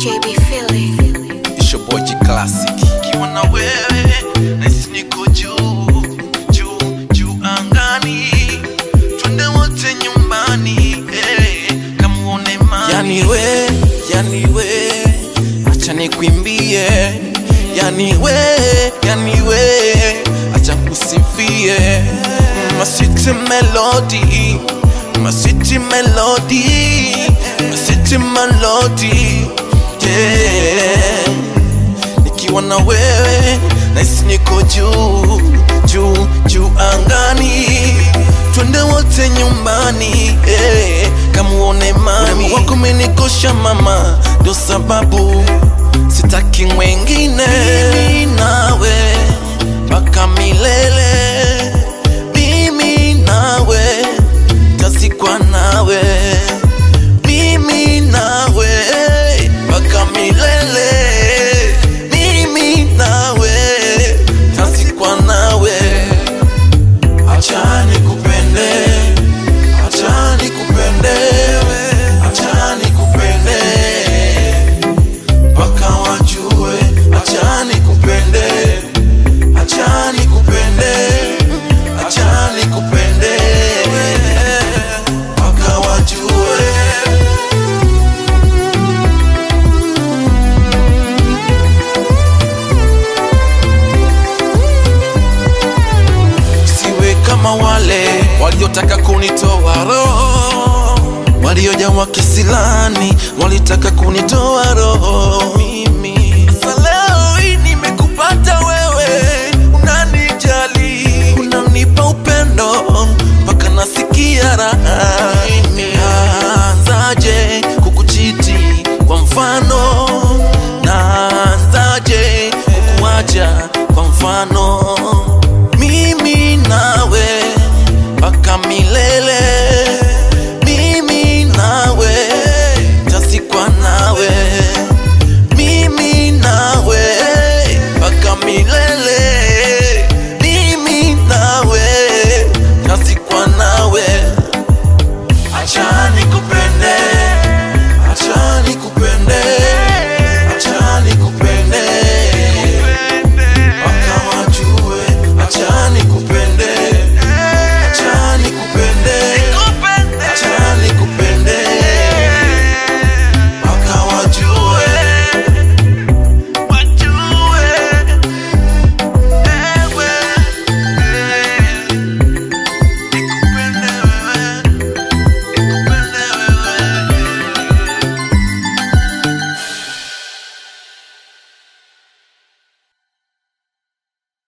JB Philly. It's your boy G Classic. Kiwa na wewe nahisi niko juu juu juu angani, twende wote nyumbani eh, kamuone mami. Yani we, yani we, acha nikwimbie. Yani we, yani we, acha kusifie. My sweet melody, my sweet melody, my sweet melody, yeah nikiwa na wewe nahisi niko juu juu juu angani twende wote nyumbani eh, kamuone mami wako umenikosha mama ndo sababu sitaki mwengine mimi nawe mpaka milele mimi nawe tazikwa nawe mimi nawe mpaka milele mimi nawe tazikwa nawe acha nikupende acha nikupende acha nikupende mpaka wajue acha nikupende acha nikupende acha nikupende mpaka wajue siwe kama wale waliotaka kunitoa roho waliojawa kisilani walitaka kunitoa roho mimi Sasa leo hii nimekupata wewe unanijali unanipa upendo mpaka nasikia raha